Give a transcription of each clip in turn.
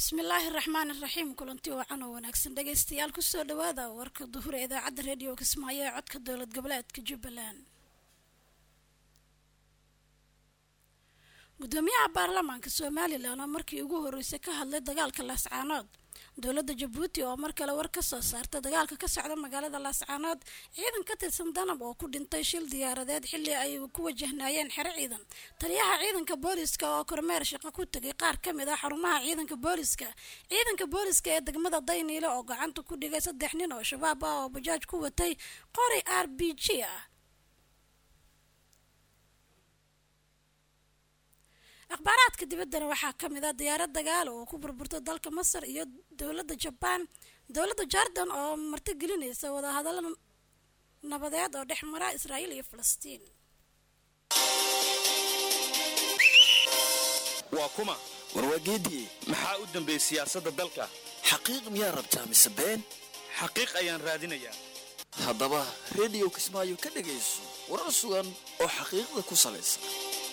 bismillaahi raxmaan iraxiim kulanti wacan oo wanaagsan dhegaystayaal kusoo dhawaada warka duhur ee idaacadda reediyo kismaayo ee codka dowlad goboleedka jubbaland gudoomiyaha baarlamaanka somalilan oo markii ugu horeysay ka hadlay dagaalka laascaanood dowladda jabuuti oo mar kale war ka soo saartay dagaalka ka socda magaalada laascaanood ciidan ka tirsan danab oo ku dhintay shil diyaaradeed xilli ay ku wajahnaayeen xero ciidan taliyaha ciidanka booliska oo kormeer shaqo ku tegay qaar ka mid ah xarumaha ciidanka booliska ciidanka booliska ee degmada dayniile oo gacanta ku dhigay saddex nin oo shabaab ah oo bajaaj ku watay qori r b g ah akhbaaraadka dibaddana waxaa ka mid ah diyaarad dagaalo oo ku burburtay dalka masar iyo dowladda jabaan dowladda jordan oo martigelinaysa wadahadallo nabadeed oo dhex mara israa'iil iyo falastiin waa kuma warwaageediye maxaa u dambeeyey siyaasadda dalka xaqiiq miyaa rabtaa mise been xaqiiq ayaan raadinayaa haddaba rediyo kismaayo ka dhegayso warar sugan oo xaqiiqda ku salaysan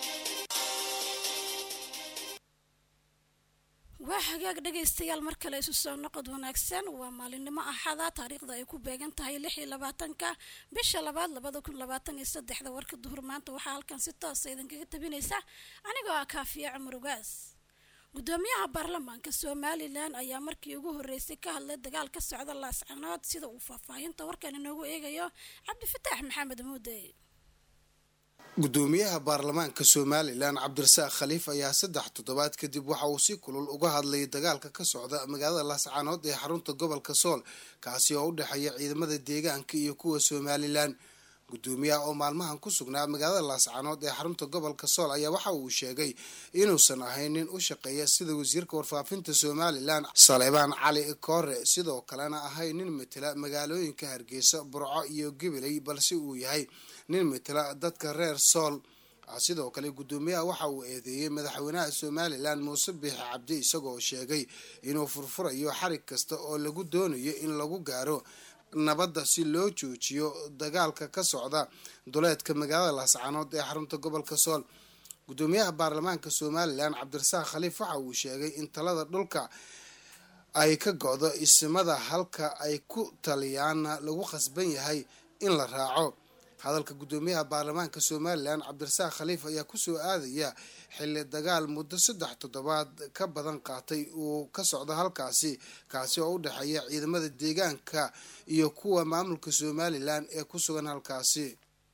waa hagaag dhegaystayaal mar kale isu soo noqod wanaagsan waa maalinimo axada taariikhda ay ku beegan tahay lix iyo labaatanka bisha labaad labada kun labaatan iyo saddexda warka duhur maanta waxaa halkan si toosa idinkaga tabinaysa anigoo ah kaafiya cumar ugaas gudoomiyaha baarlamaanka somalilan ayaa markii ugu horeysay ka hadlay dagaal ka socda laascanood sida uu faahfaahinta warkan inoogu eegayo cabdifataax maxamed muude gudoomiyaha baarlamaanka somalilan cabdirasaaq khaliif ayaa saddex toddobaad kadib waxa uu si kulul uga hadlayay dagaalka ka socda magaalada laascaanood ee xarunta gobolka sool kaasi oo u dhexeeya ciidamada deegaanka iyo kuwa somalilan gudoomiyaha oo maalmahan ku sugnaa magaalada laascaanood ee xarunta gobolka sool ayaa waxa uu sheegay inuusan ahayn nin u shaqeeya sida wasiirka warfaafinta somalilan saleebaan cali koore sidoo kalena ahayn nin matela magaalooyinka hargeysa burco iyo gabiley balse uu yahay nin matela dadka reer sool sidoo kale gudoomiyaha waxa uu eedeeyey madaxweynaha somalilan muuse biixi cabdi isagoo sheegay inuu furfurayo xarig kasta oo lagu doonayo in lagu gaaro nabadda si loo joojiyo dagaalka ka socda duleedka magaalada laascaanood ee xarunta gobolka sool gudoomiyaha baarlamaanka somalilan cabdirasaaq khaliif waxa uu sheegay in talada dhulka ay ka go-do isimada halka ay ku taliyaana lagu khasban yahay in la raaco hadalka gudoomiyaha baarlamaanka somalilan cabdirasaaq khaliif ayaa kusoo aadaya xilli dagaal muddo saddex toddobaad ka badan qaatay uu ka socdo halkaasi kaasi oo u dhexeeya ciidamada deegaanka iyo kuwa maamulka somalilan ee ku sugan halkaasi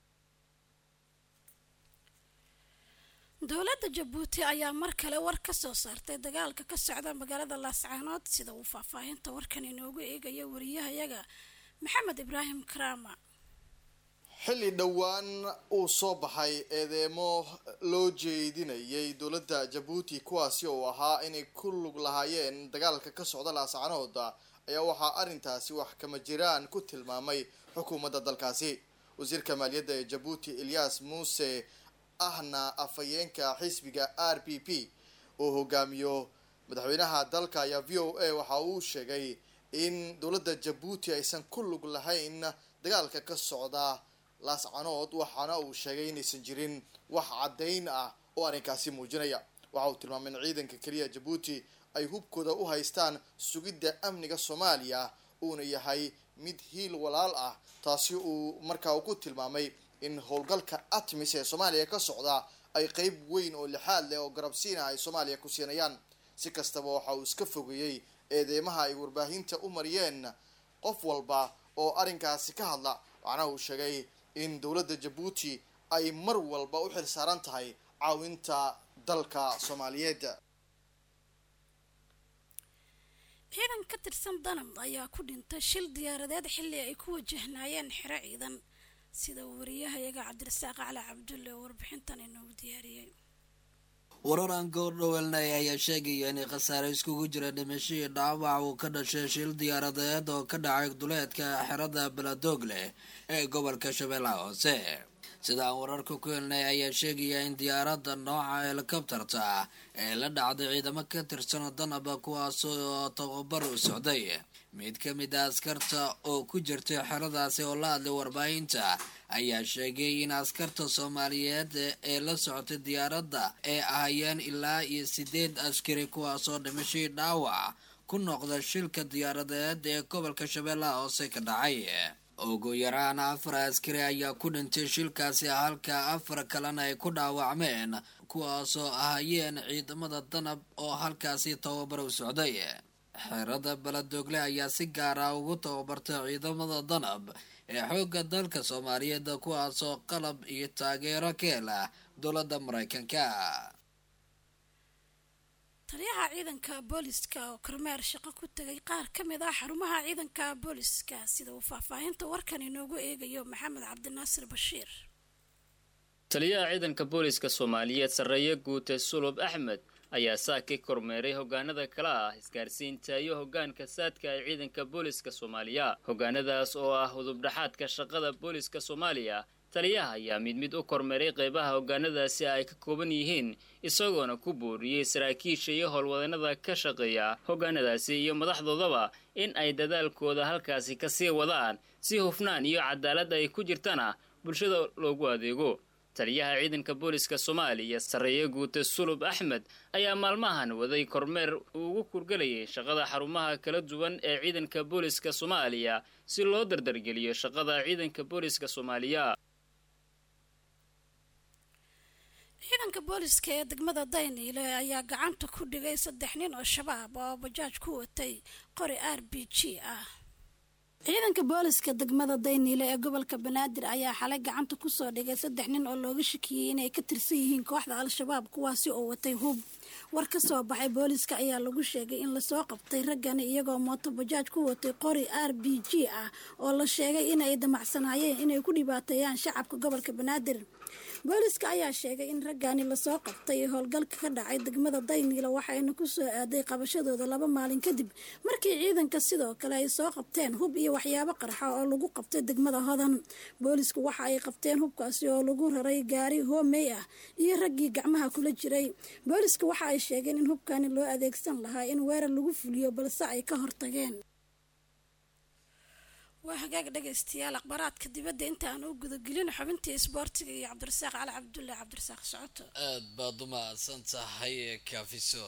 dowladda jabuuti ayaa mar kale war ka soo saartay dagaalka ka socda magaalada laascaanood sida uu faahfaahinta warkan inoogu eegayo wariyahayaga maxamed ibraahim karaama xilli dhowaan uu soo baxay eedeemo loo jeedinayay dowladda jabuuti kuwaasi oo ahaa inay ku lug lahaayeen dagaalka ka socda laascaanood ayaa waxaa arrintaasi wax kama jiraan ku tilmaamay xukuumadda dalkaasi wasiirka maaliyadda ee jabuuti eliyas muuse ahna afhayeenka xisbiga r p p oo hogaamiyo madaxweynaha dalka ayaa v o a waxa uu sheegay in dowladda jabuuti aysan ku lug lahayn dagaalka ka socda laascanood waxaana uu sheegay inaysan jirin wax caddayn ah oo arrinkaasi muujinaya waxa uu tilmaamay in ciidanka keliya jabuuti ay hubkooda u haystaan sugidda amniga soomaaliya uuna yahay mid hiil walaal ah taasi uu markaa uu ku tilmaamay in howlgalka atmis ee soomaaliya ka socda ay qeyb weyn oo lixaad leh oo garabsiina ay soomaaliya ku siinayaan si kastaba waxa uu iska fogeeyey eedeymaha ay warbaahinta u mariyeen qof walba oo arrinkaasi ka hadla waxaana uu sheegay in dowladda jabuuti ay mar walba u xil saaran tahay caawinta dalka soomaaliyeed ciidan ka tirsan danab ayaa ku dhintay shil diyaaradeed xilli ay ku wajahnaayeen xero ciidan sida wariyahayaga cabdirasaaq cali cabdulle oo warbixintan inoogu diyaariyey wararaan goordhowelnay ayaa sheegaya inay khasaare iskugu jira dhimashihii dhaawac uu ka dhashay shil diyaaradeed oo ka dhacay duleedka xerada baladoogleh ee gobolka shabeellaha hoose sida aan wararka ku helnay ayaa sheegaya in diyaaradda nooca helikobtarta ah ee la dhacday ciidamo ka tirsan danaba kuwaasoo tababar u socday mid ka mid a askarta oo ku jirtay xeradaasi oo la hadlay warbaahinta ayaa sheegay in askarta soomaaliyeed ee la socotay diyaaradda ay ahayeen ilaa iyo sideed askari kuwaasoo dhimashii dhaawac ku noqda shilka diyaaradeed ee gobolka shabeellaha hoose ka dhacay ugu yaraan afar askari ayaa ku dhintay shilkaasi halka afar kalena ay ku dhaawacmeen kuwaasoo ahayeen ciidamada danab oo halkaasi tababar u socday xerada baladogle ayaa si gaara ugu tababartay ciidamada danab ee xoogga dalka soomaaliyeed kuwaasoo qalab iyo taageero ka hela dowladda maraykanka taliyaha ciidanka booliska oo kormeer shaqo ku tegay qaar ka mid ah xarumaha ciidanka booliska sida uu faahfaahinta warkan inoogu eegayo maxamed cabdinaasir bashiir taliyaha ciidanka booliska soomaaliyeed sarreeye guute sulub axmed ayaa saakii kormeeray hogaanada kala ah isgaarsiinta iyo hogaanka saadka ee ciidanka booliska soomaaliya hogaanadaas oo ah hudubdhaxaadka shaqada booliska soomaaliya taliyaha ayaa mid mid u kormeeray qeybaha hogaanadaasi ay ka kooban yihiin isagoona ku booriyey saraakiisha iyo howlwadanada ka shaqeeya hogaanadaasi iyo madaxdoodaba in ay dadaalkooda halkaasi kasii wadaan si hufnaan iyo cadaalad ay ku jirtana bulshada loogu adeego taliyaha ciidanka booliska soomaaliya sarreeye guute sulub axmed ayaa maalmahan waday kormeer uu ugu kurgelayay shaqada xarumaha kala duwan ee ciidanka booliska soomaaliya si loo dardargeliyo shaqada ciidanka booliska soomaaliya ciidanka booliska ee degmada dayniile ayaa gacanta ku dhigay saddex nin oo shabaab oo bajaaj ku watay qori r b g ah ciidanka booliska degmada dayniile ee gobolka banaadir ayaa xalay gacanta kusoo dhigay saddex nin oo looga shakiyey inay ka tirsan yihiin kooxda al-shabaab kuwaasi oo watay hub war ka soo baxay booliska ayaa lagu sheegay in lasoo qabtay raggani iyagoo mooto bajaaj ku watay qori r b g ah oo la sheegay inay damacsanaayeen inay ku dhibaateeyaan shacabka gobolka banaadir booliska ayaa sheegay in raggani lasoo qabtay howlgalka ka dhacay degmada dayniila waxayna ku soo aaday qabashadooda laba maalin kadib markii ciidanka sidoo kale ay soo qabteen hub iyo waxyaabo qarxa oo lagu qabtay degmada hodan boolisku waxa ay qabteen hubkaasi oo lagu raray gaari hoomey ah iyo raggii gacmaha kula jiray booliska waxa ay sheegeen in hubkani loo adeegsan lahaa in weerar lagu fuliyo balse ay ka hortageen waa hagaag dhegaystayaal akhbaaraadka dibadda inta aan u gudagelin xubintii isboortiga iyo cabdirasaaq cali cabdulle cabdirasaaq socoto aad baad u mahadsan tahay kaafiso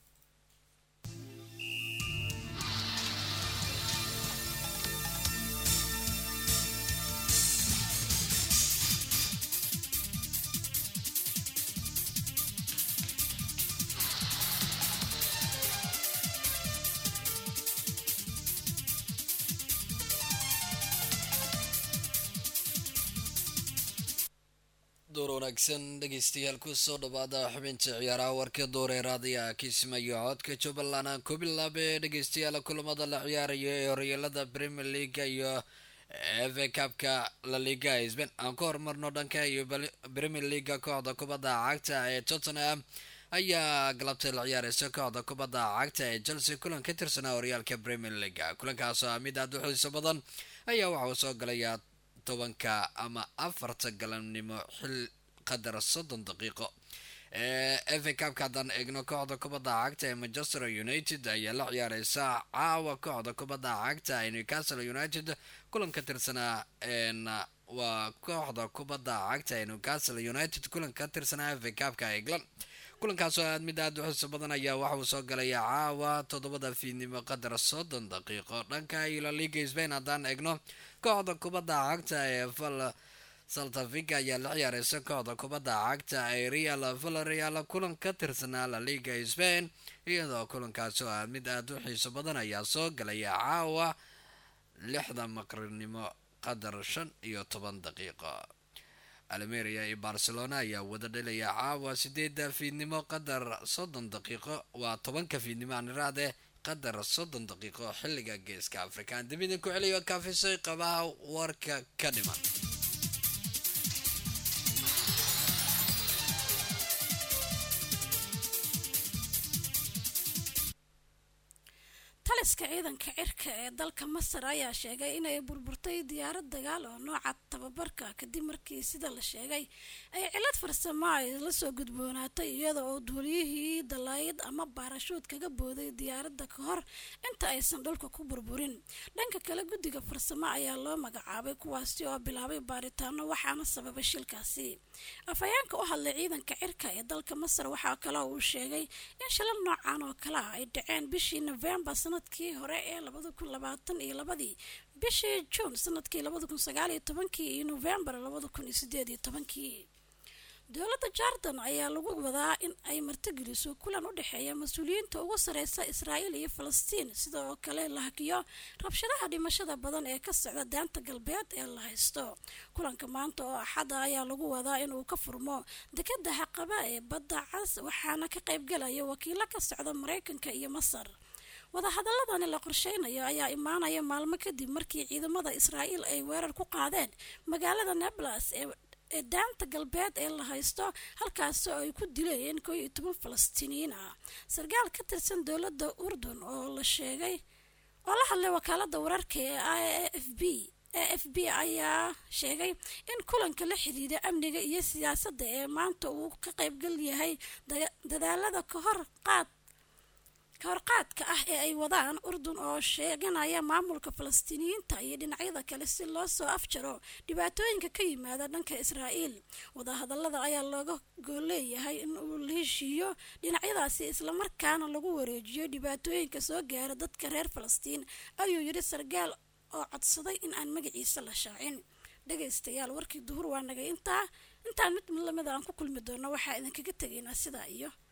door wanaagsan dhegeystayaal kusoo dhawaada xubinta ciyaaraha warka dooreeraadaya kismayo codka jubbaland aan ku bilaabe dhegeystayaal kulamada la ciyaarayo ee horyaalada premier leaga iyo fa cabka la liga sbain aan ku horumarno dhanka iyo premier leaga kooxda kubadda cagta ee tottenham ayaa galabtay la ciyaareysa kooxda kubadda cagta ee chelsea kulan ka tirsanaa horyaalka premier leaga kulankaas oo mid aada u xiiso badan ayaa waxa uu soo galayaa tobanka ama afarta galabnimo xil qadar soddon daqiiqo fa cabka haddaan eegno kooxda kubadda cagta ee manchester united ayaa la ciyaareysa caawa kooxda kubadda cagta ee newcastle united kulan ka tirsanaa waa kooxda kubadda cagta ee newcastle united kulan ka tirsanaa fa cabka england kulankaasoo aad mid aada u xiso badan ayaa waxa uu soo galaya caawa toddobada fiidnimo qadar soddon daqiiqo dhanka iyo la liga spain haddaan eegno kooxda kubadda cagta ee val saltafiga ayaa la ciyaareysa kooxda kubadda cagta ee real valerial kulan ka tirsanaa la liga spain iyadoo kulankaasoo aad mid aada u xiiso badan ayaa soo galaya caawa lixda maqrinimo qadar shan iyo toban daqiiqo almeria iyo barcelona ayaa wada dhelaya caawa sideeda fiidnimo qadar soddon daqiiqo waa tobanka fiidnimo aan iraade qadar soddon daqiiqo xilliga geeska afrikaan dib idinku celiyo kaafisay qabaha warka ka dhiman taliska ciidanka cirka ee dalka masar ayaa sheegay inay burburtay diyaarad dagaal oo nooca tababarka kadib markii sida la sheegay ay cilad farsamo ay la soo gudboonaatay iyada oo duuliyihii dalaayad ama baarashuud kaga booday diyaaradda ka hor inta aysan dhulka ku burburin dhanka kale guddiga farsamo ayaa loo magacaabay kuwaasi oo bilaabay baaritaano waxaana sababay shilkaasi afhayeenka u hadlay ciidanka cirka ee dalka masar waxaa kale uu sheegay in shilal noocan oo kale ah ay dhaceen bishii novembar sanadkii hore ee labada kun labaatan iyo labadii bishii juun sanadkii labada kun sagaal iyo tobankii iyo novembar labada kun iyo sideed iyo tobankii dowladda jordan ayaa lagu wadaa in ay martigeliso kulan u dhexeeya mas-uuliyiinta ugu sareysa israa'iil iyo falastiin sidoo kale la hakiyo rabshadaha dhimashada badan ee ka socda daanta galbeed ee la haysto kulanka maanta oo axada ayaa lagu wadaa inuu ka furmo dekada xaqaba ee badda cas waxaana ka qaybgalaya wakiilo ka socda mareykanka iyo masar wadahadaladani la qorsheynayo ayaa imaanaya maalmo kadib markii ciidamada israa'iil ay weerar ku qaadeen magaalada neblas ee ee daanta galbeed ee la haysto halkaasoo ay ku dileen koo iyo toban falastiiniyiin ah sarkaal ka tirsan dowladda urdun oo la sheegay oo la hadlay wakaalada wararka ee a f b a f b ayaa sheegay in kulanka la xidhiidha amniga iyo siyaasadda ee maanta uu ka qaybgal yahay dadaalada kahor qaad kahorqaadka ah ee ay wadaan urdun oo sheeganaya maamulka falastiiniyiinta iyo dhinacyada kale si loo soo afjaro dhibaatooyinka ka yimaada dhanka israa'iil wadahadalada ayaa looga gooleeyahay in uu la heshiiyo dhinacyadaasi islamarkaana lagu wareejiyo dhibaatooyinka soo gaara dadka reer falastiin ayuu yidhi sarkaal oo codsaday in aan magaciisa la shaacin dhagaystayaal warkii duhur waa nagay intaa intaan mid lamida aan ku kulmi doono waxaa idinkaga tegaynaa sidaa iyo